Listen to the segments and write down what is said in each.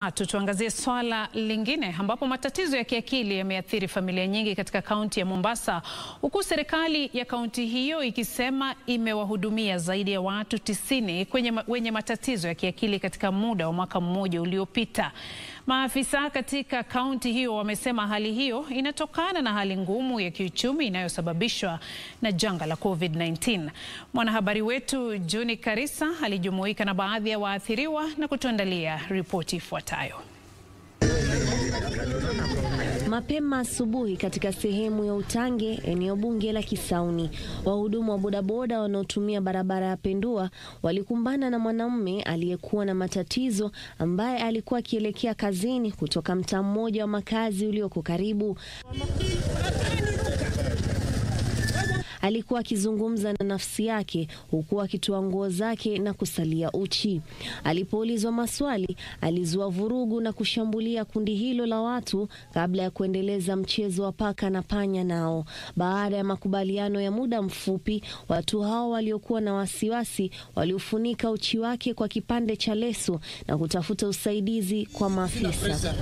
Tuangazie swala lingine ambapo matatizo ya kiakili yameathiri familia nyingi katika kaunti ya Mombasa, huku serikali ya kaunti hiyo ikisema imewahudumia zaidi ya watu tisini kwenye wenye matatizo ya kiakili katika muda wa mwaka mmoja uliopita. Maafisa katika kaunti hiyo wamesema hali hiyo inatokana na hali ngumu ya kiuchumi inayosababishwa na janga la COVID-19. Mwanahabari wetu Juni Karisa alijumuika na baadhi ya waathiriwa na kutuandalia ripoti ifuatayo. Mapema asubuhi katika sehemu ya Utange, eneo bunge la Kisauni, wahudumu wa bodaboda wanaotumia barabara ya Pendua walikumbana na mwanamume aliyekuwa na matatizo ambaye alikuwa akielekea kazini kutoka mtaa mmoja wa makazi ulioko karibu. Alikuwa akizungumza na nafsi yake huku akitoa nguo zake na kusalia uchi. Alipoulizwa maswali, alizua vurugu na kushambulia kundi hilo la watu kabla ya kuendeleza mchezo wa paka na panya nao. Baada ya makubaliano ya muda mfupi, watu hao waliokuwa na wasiwasi waliufunika uchi wake kwa kipande cha leso na kutafuta usaidizi kwa maafisa.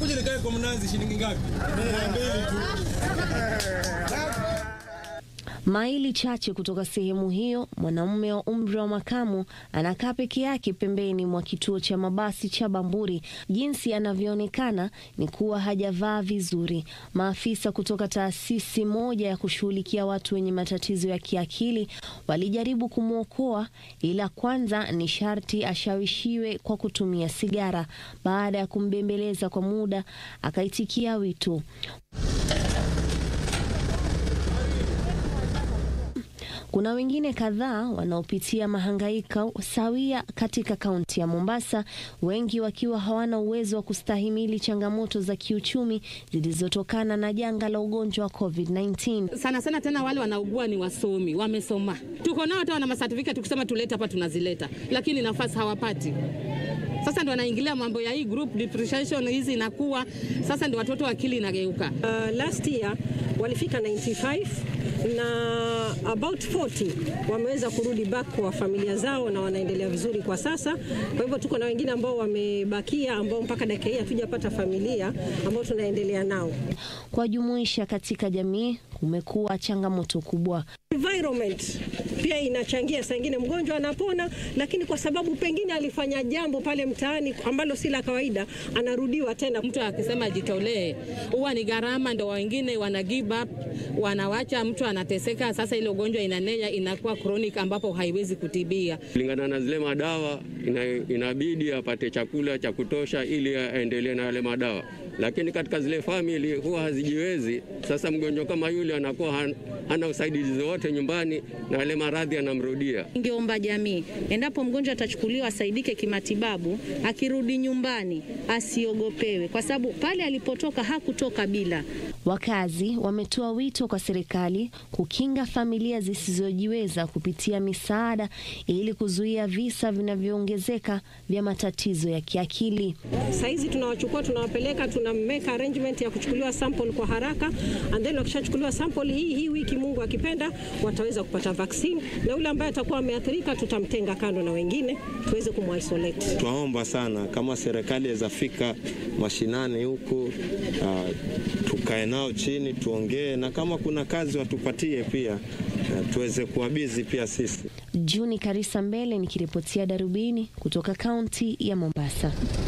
Maili chache kutoka sehemu hiyo, mwanamume wa umri wa makamu anakaa peke yake pembeni mwa kituo cha mabasi cha Bamburi. Jinsi anavyoonekana ni kuwa hajavaa vizuri. Maafisa kutoka taasisi moja ya kushughulikia watu wenye matatizo ya kiakili walijaribu kumwokoa, ila kwanza ni sharti ashawishiwe kwa kutumia sigara. Baada ya kumbembeleza kwa muda, akaitikia wito. Kuna wengine kadhaa wanaopitia mahangaiko sawia katika kaunti ya Mombasa, wengi wakiwa hawana uwezo wa kustahimili changamoto za kiuchumi zilizotokana na janga la ugonjwa wa COVID-19. Sana sana tena wale wanaugua ni wasomi, wamesoma. Tuko nao hata wana masertificate, tukisema tulete hapa tunazileta, lakini nafasi hawapati. Sasa ndo wanaingilia mambo ya hii group depression hizi inakuwa sasa, ndio watoto akili inageuka. Uh, last year walifika 95 na about 40 wameweza kurudi back kwa familia zao na wanaendelea vizuri kwa sasa. Kwa hivyo tuko na wengine ambao wamebakia ambao mpaka dakika hii hatujapata familia ambao tunaendelea nao. Kuwajumuisha katika jamii kumekuwa changamoto kubwa. Environment pia inachangia, saa ingine mgonjwa anapona, lakini kwa sababu pengine alifanya jambo pale mtaani ambalo si la kawaida, anarudiwa tena. Mtu akisema ajitolee, huwa ni gharama, ndo wengine wana give up, wanawacha mtu anateseka. Sasa ile ugonjwa inanea, inakuwa chronic, ambapo haiwezi kutibia. Kulingana na zile madawa ina, inabidi apate chakula cha kutosha ili aendelee na yale madawa, lakini katika zile famili huwa hazijiwezi. Sasa mgonjwa kama yule anakuwa han, hana usaidizi wote nyumbani na yale maradhi anamrudia. Ningeomba jamii, endapo mgonjwa atachukuliwa asaidike kimatibabu, akirudi nyumbani asiogopewe, kwa sababu pale alipotoka hakutoka bila. Wakazi wametoa wito kwa serikali kukinga familia zisizojiweza kupitia misaada ili kuzuia visa vinavyoongezeka vya matatizo ya kiakili. Saizi tunawachukua tunawapeleka, tuna make arrangement ya kuchukuliwa sample kwa haraka, and then wakishachukuliwa sample hii hii wiki, Mungu akipenda, wataweza kupata vaccine, na yule ambaye atakuwa ameathirika tutamtenga kando na wengine tuweze kumisolate. Twaomba sana kama serikali yazafika mashinani huku, uh, tukae nao chini tuongee, na kama kuna kazi watupatie pia, uh, tuweze kuwabizi pia sisi. Juni Karisa Mbele nikiripotia Darubini kutoka kaunti ya Mombasa.